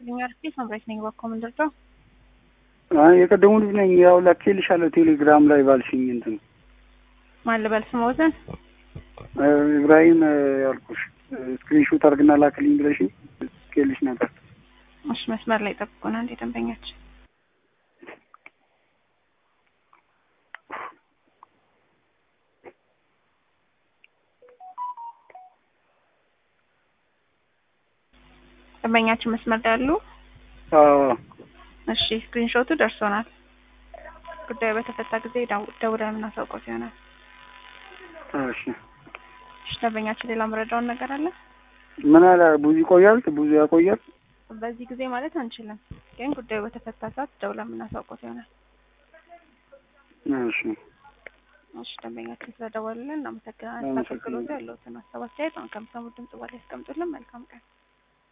ይስጥልኝ። አርፌ ሳምራይት ነኝ። ባኮ ምንድርደው አይ የቀደሙ ልጅ ነኝ። ያው ላኬልሻለሁ ቴሌግራም ላይ ባልሽኝ እንትን ማን ልበል ስሞትን ኢብራሂም ያልኩሽ ስክሪንሾት አድርግና ላክልኝ ብለሽኝ ልኬልሽ ነበር። እሺ መስመር ላይ ጠብቁና እንዴ ደንበኛችን ደንበኛችን መስመር ላይ ያሉ አዎ እሺ ስክሪንሾቱ ደርሶናል። ጉዳዩ በተፈታ ጊዜ ደው- ደውለን የምናሳውቀው ይሆናል። እሺ እሺ ደንበኛችን ሌላ መረዳውን ነገር አለ? ምን አለ ብዙ ይቆያል ብዙ ያቆያል በዚህ ጊዜ ማለት አንችልም፣ ግን ጉዳዩ በተፈታ ሰዓት ደውለን የምናሳውቀው ይሆናል። እሺ እሺ ደንበኛችን ስለደወሉልን እናመሰግናለን። አመሰግናለሁ። አገልግሎቱ ያለውትን ሀሳብ አስተያየት አሁን ከምሰሙት ድምጽ በላይ ያስቀምጡልን። መልካም ቀን